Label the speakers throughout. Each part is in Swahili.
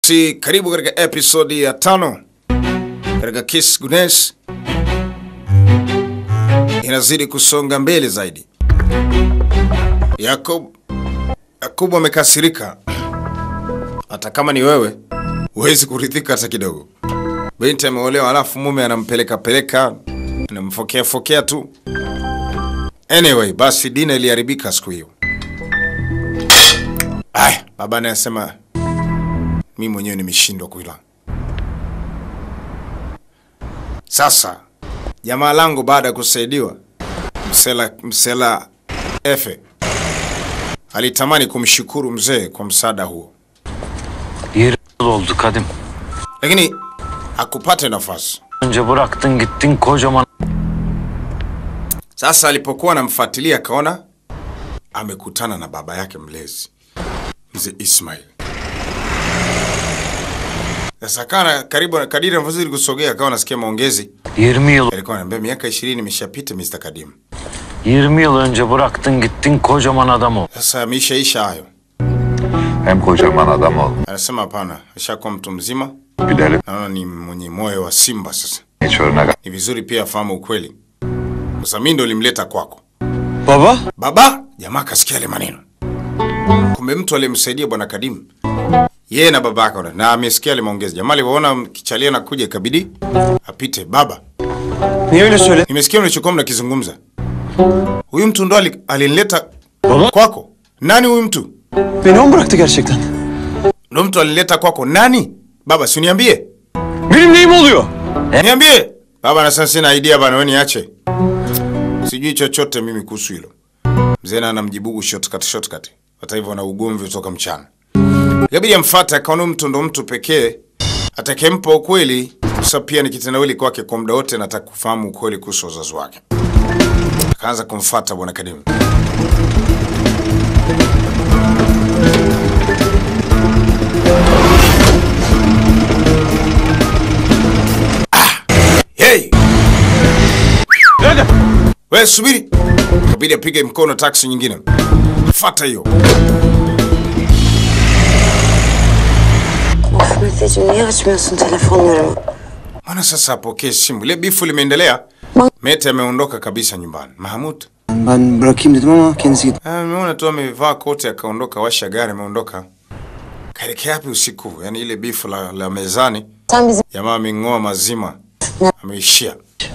Speaker 1: Basi karibu katika episodi ya tano katika Kiss Gunes, inazidi kusonga mbele zaidi. Yakub Yakubu amekasirika, hata kama ni wewe huwezi kuridhika hata kidogo. Binti ameolewa, alafu mume anampeleka peleka, anamfokea fokea tu. Anyway, basi dina iliharibika siku hiyo. Aya, baba anasema mi mwenyewe nimeshindwa kuila. Sasa jamaa langu baada ya kusaidiwa, msela msela Efe alitamani kumshukuru mzee kwa msaada huo,
Speaker 2: Yeri oldu Kadim.
Speaker 1: lakini hakupata nafasi.
Speaker 2: Önce bıraktın gittin kocaman
Speaker 1: Sasa alipokuwa anamfuatilia akaona amekutana na baba yake mlezi mzee Ismail. Sasa kana karibu na kadiri anavyozidi kusogea akawa anasikia maongezi.
Speaker 2: 20 yıl
Speaker 1: Alikuwa ananiambia miaka 20 imeshapita Mr. Kadim.
Speaker 2: 20 yıl önce bıraktın gittin kocaman adam ol.
Speaker 1: Sasa ameishaisha hayo.
Speaker 3: Hem kocaman adam ol.
Speaker 1: Anasema hapana, ashakuwa mtu mzima.
Speaker 3: Gidelim.
Speaker 1: Naona ni mwenye moyo wa simba sasa.
Speaker 3: Geç örnek.
Speaker 1: Ni vizuri pia afahamu ukweli. Sasa mimi ndo nilimleta kwako.
Speaker 4: Baba?
Speaker 1: Baba, jamaa kasikia yale maneno. Kumbe mtu aliyemsaidia bwana Kadim. Yeye na baba yake na amesikia yale maongezi. Jamaa alivyoona kichalia na kuja ikabidi apite. Baba,
Speaker 4: Niye öyle söyle?
Speaker 1: nimesikia mlichokuwa mnakizungumza. Huyu mtu ndo ali- alinileta
Speaker 4: Baba?
Speaker 1: kwako. Nani huyu mtu?
Speaker 4: Beni o mu bıraktı gerçekten?
Speaker 1: Ndo mtu alinileta kwako. Nani? Baba, si uniambie.
Speaker 4: Benim neyim oluyor?
Speaker 1: Niambie. Baba anasema sina idea bana, wewe niache. Sijui chochote mimi kuhusu hilo. Mzee na anamjibu shortcut shortcut. Hata hivyo na ugomvi kutoka mchana. Ikabidi amfuate akaona mtu ndo mtu pekee atakempa ukweli. Sasa pia ni kitendawili kwake kwa muda wote, nataka kufahamu ukweli kuhusu wazazi wake. Akaanza kumfuata bwana Kadimu. Hey! Wewe subiri. Kabidi apige mkono taksi nyingine. Fata hiyo.
Speaker 5: Of Meteciğim niye açmıyorsun telefonlarımı?
Speaker 1: Mbona sasa apokee simu? Ile bifu limeendelea. Mete ameondoka kabisa nyumbani. Mahmud.
Speaker 4: Ben bırakayım dedim ama kendisi gitti.
Speaker 1: Ah, Ameona tu amevaa koti akaondoka, washa gari ameondoka. Kaelekea wapi usiku? Yaani ile bifu la, la mezani.
Speaker 5: Sen bizim
Speaker 1: Jamaa ameng'oa mazima. Ameishia.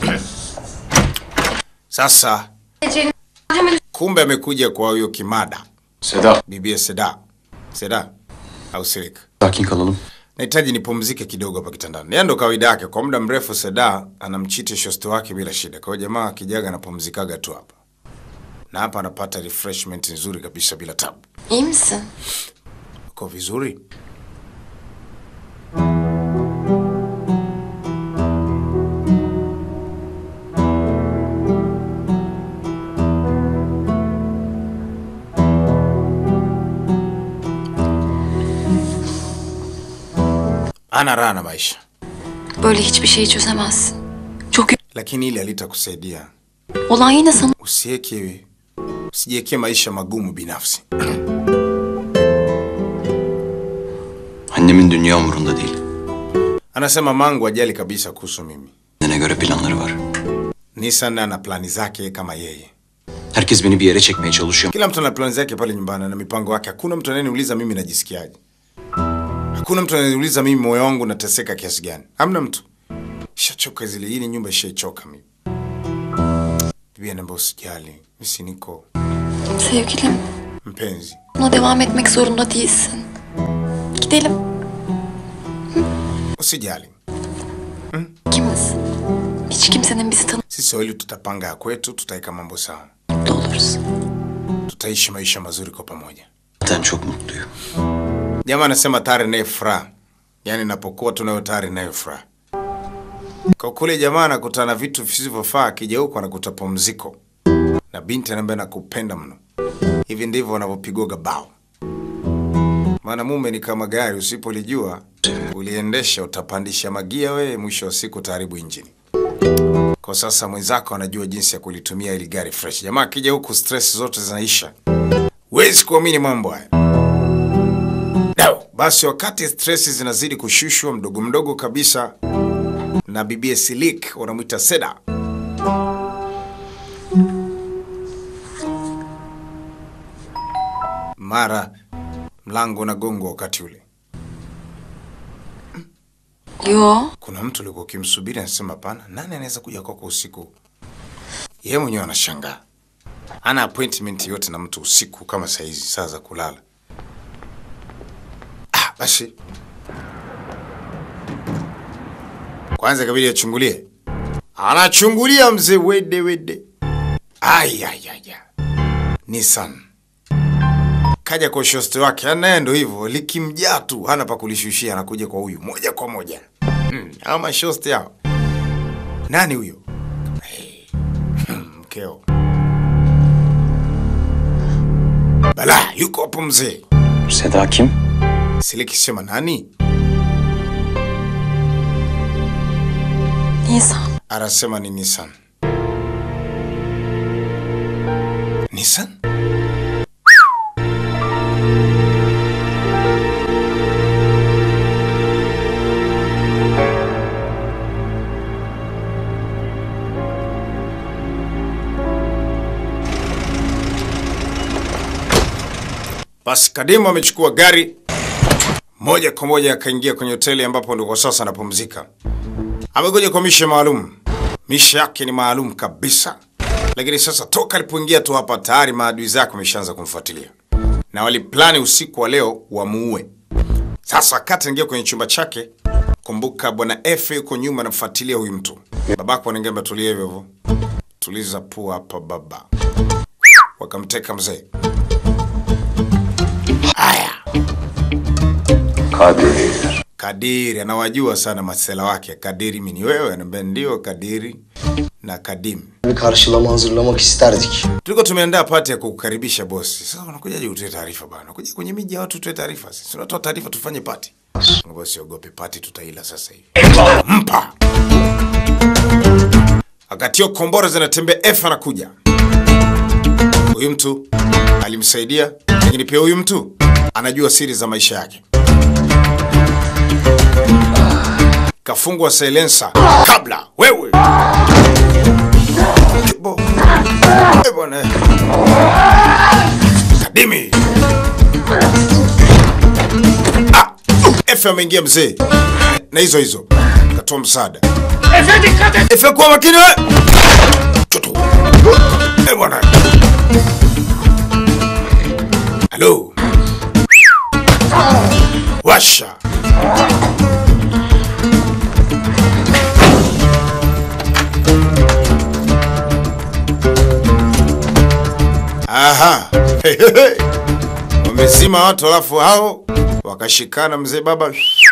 Speaker 1: Sasa kumbe amekuja kwa huyo kimada.
Speaker 4: Seda.
Speaker 1: Bibia Seda. Seda au Sirik.
Speaker 4: Sakin kalalım.
Speaker 1: Nahitaji nipumzike kidogo hapa kitandani. Yeye ndo kawaida yake. Kwa muda mrefu Seda anamchiti shosti wake bila shida. Kwa hiyo jamaa akijaga anapumzikaga tu hapa, na hapa anapata refreshment nzuri kabisa bila tabu.
Speaker 5: iyi misin?
Speaker 1: Uko vizuri? Ana raha na maisha,
Speaker 6: Böyle hiçbir şeyi çözemezsin. Çok y-
Speaker 1: lakini ile alitakusaidia.
Speaker 6: olan yine sana
Speaker 1: Usiweke, usijiwekee maisha magumu binafsi.
Speaker 7: Annemin dünya umurunda değil.
Speaker 1: Anasema mangu ajali kabisa kuhusu mimi.
Speaker 7: Kendine göre planları var.
Speaker 1: Nissan ana plani zake kama yeye.
Speaker 7: Herkes beni bir yere çekmeye çalışıyor.
Speaker 1: Kila mtu ana plani zake pale nyumbani na mipango yake. Hakuna mtu anayeniuliza mimi najisikiaje. Hakuna mtu anayeniuliza mimi moyo wangu unateseka kiasi gani. Hamna mtu. Shachoka zile, hii ni nyumba ishaichoka mimi. Bibi anaambia usijali, mimi si niko
Speaker 6: sevgilim.
Speaker 1: mpenzi.
Speaker 6: Buna devam etmek zorunda değilsin. Gidelim.
Speaker 1: Usijali.
Speaker 6: İkimiz. Hiç kimsenin bizi
Speaker 1: Sisi wawili tutapanga ya kwetu, tutaweka mambo sawa.
Speaker 6: tanımda oluruz.
Speaker 1: Tutaishi maisha mazuri kwa pamoja.
Speaker 7: Zaten çok mutluyum.
Speaker 1: Jamaa anasema tayari naye furaha, yaani napokuwa tunayo tayari nayo furaha. Kwa kule jamaa anakutana na vitu visivyofaa, akija huko anakuta pumziko, na binti anaambia nakupenda mno. Hivi ndivyo wanavyopigoga bao. Maana mume ni kama gari, usipolijua uliendesha, utapandisha magia wewe, mwisho wa siku utaharibu injini. Kwa sasa mwenzako anajua jinsi ya kulitumia ili gari fresh. Jamaa akija huku stress zote zinaisha. Huwezi kuamini mambo haya. No. Basi wakati stresi zinazidi kushushwa mdogo mdogo kabisa, na bibie Silik wanamwita Seda, mara mlango unagongwa. Wakati ule
Speaker 6: Yo.
Speaker 1: kuna mtu ulikuwa ukimsubiri, anasema hapana, nani anaweza kuja kwako usiku? Yeye mwenyewe anashangaa, ana appointment yote na mtu usiku kama saa hizi, saa za kulala. Ah, basi kwanza ikabidi achungulie, anachungulia mzee wede wede, ayayaya, Nissan kaja kwa shosti wake, naye ndo hivyo, likimjaa tu hana pa kulishushia, anakuja kwa huyu moja kwa moja. Hmm, ama shosti hao. Nani huyo? Hey, hmm, mkeo Bala, yuko hapo mzee.
Speaker 4: Seda kim?
Speaker 1: Siliki sema nani?
Speaker 6: Nisan.
Speaker 1: Anasema ni Nissan. Nissan? Basi Kadimu amechukua gari moja kwa moja akaingia kwenye hoteli ambapo ndiko sasa anapumzika. Amekuja kwa mishe maalum, mishe yake ni maalum kabisa, lakini sasa toka alipoingia tu hapa tayari maadui zake wameshaanza kumfuatilia na waliplani usiku wa leo wamuue. Sasa wakati anaingia kwenye chumba chake, kumbuka bwana Efe yuko nyuma anamfuatilia huyu mtu. Babako anaingia tulia hivyo hivyo, tuliza pua hapa baba. Wakamteka mzee. Haya,
Speaker 3: Kadir.
Speaker 1: Kadiri anawajua sana masela wake. Kadiri mimi ni wewe, anambia ndio Kadiri na Kadim.
Speaker 8: bir karşılama hazırlamak isterdik.
Speaker 1: Tulikuwa tumeandaa pati ya kukukaribisha bosi. Sasa unakujaje utoe taarifa bana? Kuja kwenye miji ya watu utoe taarifa. Sisi tunatoa taarifa tufanye pati. Bosi ogope pati tutaila sasa hivi. Mpa. Wakati hiyo kombora zinatembea F anakuja. Huyu mtu alimsaidia, lakini pia huyu mtu anajua siri za maisha yake. Kafungwa silencer kabla wewe. Bo. Eh, bwana. Kadimi. Ah, Efe ameingia mzee. Na hizo hizo. Katoa msaada. Efe kuwa makini we. Chutu. Eh, bwana. Halo. Washa. Aha. Hey, hey, hey. Wamezima watu alafu hao wakashikana mzee baba.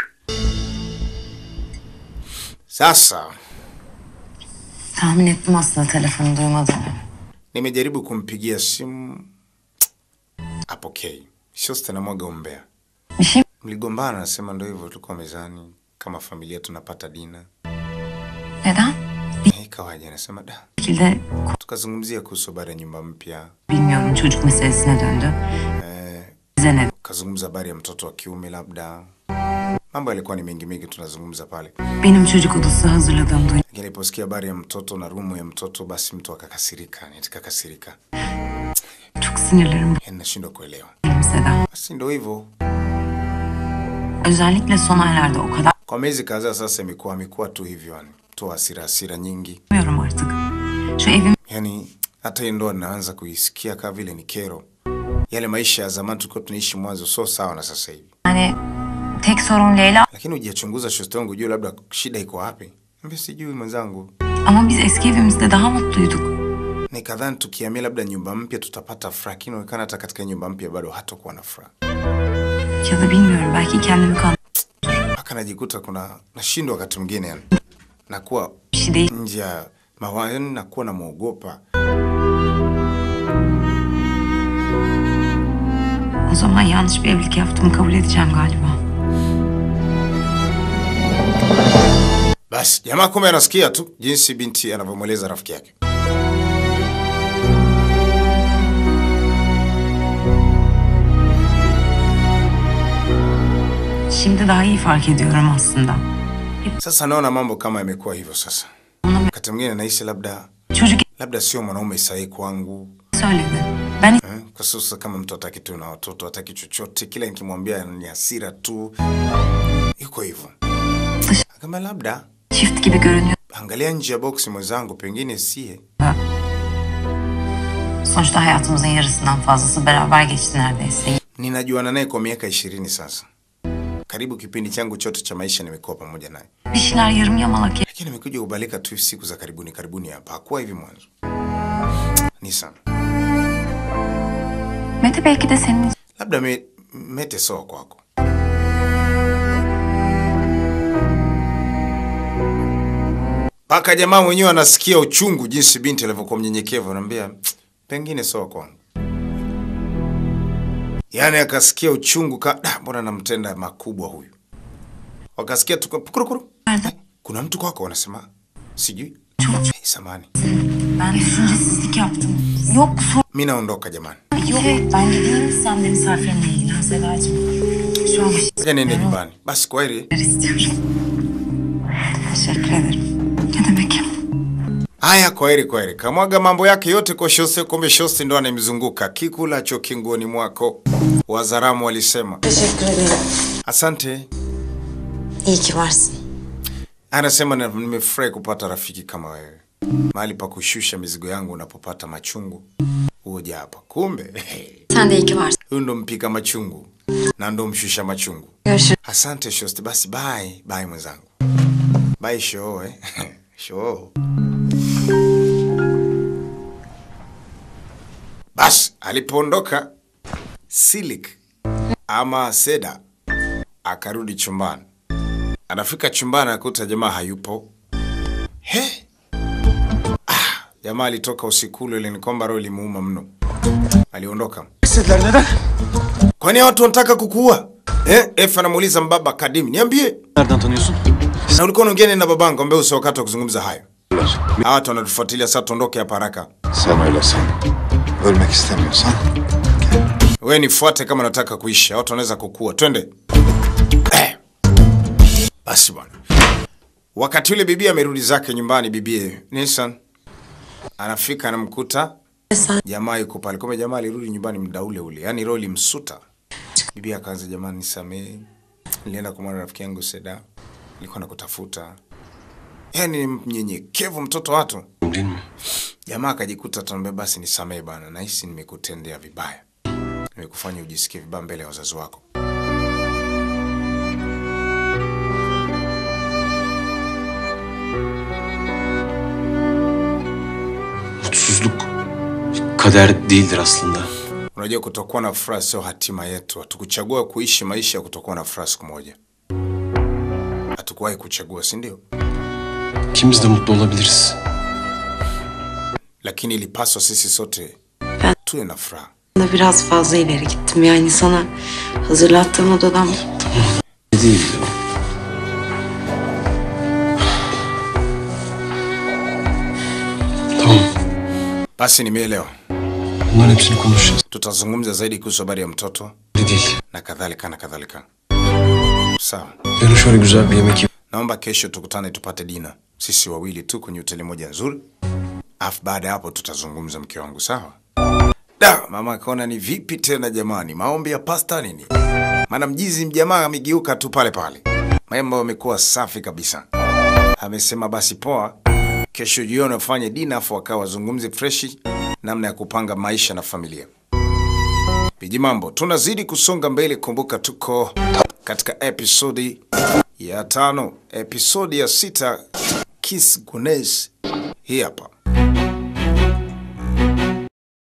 Speaker 1: Sasa
Speaker 5: Tahmin ettim aslında telefonu duymadığını.
Speaker 1: nimejaribu kumpigia simu apokei. Shosta namwaga umbea.
Speaker 5: Bir şey
Speaker 1: Mligombana, nasema ndo hivyo, tulikuwa mezani kama familia tunapata dina.
Speaker 5: Neden?
Speaker 1: Eh, Ikawaje? Anasema da,
Speaker 5: Bir şekilde
Speaker 1: tukazungumzia kuhusu habari ya nyumba mpya,
Speaker 5: bilmiyorum çocuk meselesine döndü. Bize ne?
Speaker 1: tukazungumza habari ya mtoto wa kiume, labda mambo yalikuwa ni mengi mengi tunazungumza pale.
Speaker 5: Benim çocuk odası hazırladığım duyunca
Speaker 1: Lakini aliposikia habari ya mtoto na rumu ya mtoto, basi mtu akakasirika, nitikakasirika,
Speaker 5: çok sinirlerim
Speaker 1: yani nashindwa kuelewa.
Speaker 5: bozuldu Seda.
Speaker 1: Basi ndo hivyo,
Speaker 5: Özellikle son aylarda o kadar
Speaker 1: kwa miezi kadhaa sasa imekuwa amekuwa tu hivyo, yani tu hasira hasira nyingi,
Speaker 5: bilmiyorum artık. Şu evim
Speaker 1: yani hata hii ndoa ninaanza kuisikia kama vile ni kero. Yale maisha ya zamani tulikuwa tunaishi mwanzo sio sawa na sasa hivi.
Speaker 5: yani tek sorun Leyla
Speaker 1: Lakini hujachunguza shosti wangu, ujue labda shida iko wapi? Mimi sijui mwenzangu.
Speaker 5: ama biz eski evimizde daha mutluyduk.
Speaker 1: Nikadhani tukihamia labda nyumba mpya tutapata furaha, lakini inaonekana hata katika nyumba mpya bado hatakuwa na furaha.
Speaker 5: Ya da bilmiyorum belki kendimi kan
Speaker 1: Mpaka najikuta kuna nashindwa wakati mwingine yani. Nakuwa
Speaker 5: bir şey değil.
Speaker 1: nje ya mawazo, yani nakuwa namwogopa.
Speaker 5: O zaman yanlış bir evlilik yaptığımı kabul edeceğim galiba.
Speaker 1: Basi jamaa kumbe anasikia tu jinsi binti anavyomweleza rafiki yake.
Speaker 5: Şimdi daha iyi fark ediyorum aslında.
Speaker 1: Sasa naona mambo kama yamekuwa hivyo sasa. Wakati mwingine nahisi labda
Speaker 5: Çocuk
Speaker 1: labda sio mwanaume sahihi kwangu.
Speaker 5: söyledi. Ben
Speaker 1: Eh, Kwa sasa kama mtu hataki tu na watoto, hataki chochote, kila nikimwambia ni hasira tu, iko hivyo. Kama labda
Speaker 5: çift gibi görünüyor.
Speaker 1: angalia nje ya boksi mwenzangu, pengine siye.
Speaker 5: Sonuçta hayatımızın yarısından fazlası beraber geçti neredeyse.
Speaker 1: Ninajuana naye kwa miaka ishirini sasa, karibu kipindi changu chote cha maisha nimekuwa pamoja naye,
Speaker 5: Bir şeyler yarım yamalak
Speaker 1: lakini nimekuja kubalika tu siku za karibuni karibuni hapa. Hakuwa hivi mwanzo. Ni sana
Speaker 6: Mete belki de senin
Speaker 1: labda me, mete sawa kwako. Mpaka jamaa mwenyewe anasikia uchungu jinsi binti alivyokuwa mnyenyekevu, anaambia pengine sawa kwangu. Yaani akasikia uchungu ka "Da, mbona namtenda makubwa huyu. Wakasikia tu kurukuru. Kuna mtu kwako wanasema sijui. Hey, samani.
Speaker 5: Ben düşüncesizlik yaptım. Yok sorun
Speaker 1: Mimi naondoka jamani.
Speaker 5: yok. Ben gideyim sen de misafirinle ilgilen Sedacığım. Şu an bir
Speaker 1: Ngoja niende nyumbani. Basi kwaheri.
Speaker 5: şeyler istiyorum. Teşekkür ederim.
Speaker 6: ne demek?
Speaker 1: Haya, kwaheri kwaheri. Kamwaga mambo yake yote kwa Shose, kumbe Shose ndo anayemzunguka. Kikulacho kinguoni mwako, Wazaramu walisema.
Speaker 5: Teşekkür ederim.
Speaker 1: Asante.
Speaker 5: İyi ki varsın.
Speaker 1: Anasema "Na- nimefurahi kupata rafiki kama wewe, mahali pa kushusha mizigo yangu unapopata machungu huja hapa. Kumbe
Speaker 6: Sen de iyi ki varsın.
Speaker 1: huyu ndo mpika machungu na ndo mshusha machungu.
Speaker 6: Görüşürüz.
Speaker 1: Asante Shosti, basi bye bye mwenzangu, bye show eh. show. Basi alipoondoka Silik ama Seda akarudi chumbani. Anafika chumbani akuta jamaa hayupo. He? Ah, jamaa alitoka usiku ule, ni kwamba roho ilimuuma mno. Aliondoka.
Speaker 4: İstediler neden?
Speaker 1: Kwani hao watu wanataka kukuua? Eh, Efa anamuuliza mbaba Kadimi, niambie.
Speaker 4: Nereden tanıyorsun?
Speaker 1: Na ulikuwa unaongea na babangu ambaye usio wakati wa kuzungumza hayo. Hawa watu wanatufuatilia sasa, tuondoke hapa haraka.
Speaker 3: Sen öyle san. Ölmek istemiyorsan
Speaker 1: Wewe nifuate kama unataka kuishi. Hao Watu wanaweza kukua. Twende. Eh. Basi bwana. Wakati ule bibi amerudi zake nyumbani, bibie Nissan anafika anamkuta jamaa yuko pale. Kumbe jamaa alirudi nyumbani muda ule ule, yaani roho ilimsuta. Bibi akaanza, jamani, nisamee, nilienda kumwona rafiki yangu Seda, nilikuwa nakutafuta. Yaani ni mnyenyekevu mtoto watu.
Speaker 7: Değil mi?
Speaker 1: Jamaa akajikuta tunaambia, basi nisamee bana, nahisi nimekutendea vibaya, nimekufanya ujisikie vibaya mbele ya wazazi wako.
Speaker 7: Mutsuzluk kader değildir aslında.
Speaker 1: Unajua, kutokuwa na furaha sio hatima yetu. Hatukuchagua kuishi maisha ya kutokuwa na furaha siku moja, hatukuwahi kuchagua, si ndio?
Speaker 7: İkimiz de mutlu olabiliriz.
Speaker 1: Lakini ilipaswa sisi sote
Speaker 9: Ben-
Speaker 1: tuwe na furaha.
Speaker 9: da biraz fazla ileri gittim. Yani sana hazırlattığım odadan
Speaker 7: Ne değildi o? Tamam.
Speaker 1: Basi nimeelewa,
Speaker 7: Bunların hepsini konuşacağız.
Speaker 1: tutazungumza zaidi kuhusu habari ya mtoto
Speaker 7: Öyle değil.
Speaker 1: na kadhalika na kadhalika. Sawa,
Speaker 7: Yarın şöyle güzel bir yemek yiyip
Speaker 1: naomba kesho tukutane tupate dina sisi wawili tu kwenye hoteli moja nzuri, afu baada ya hapo tutazungumza, mke wangu. Sawa? Da, mama akaona ni vipi tena jamani, maombi ya pasta nini? Maana mjizi mjamaa amegeuka tu pale pale, mambo yamekuwa safi kabisa. Amesema basi poa, kesho jioni wafanye dina, afu wakawa wazungumze freshi namna ya kupanga maisha na familia. Viji mambo, tunazidi kusonga mbele. Kumbuka tuko katika episodi ya tano, episodi ya sita, Kiss Gunesh hii hapa.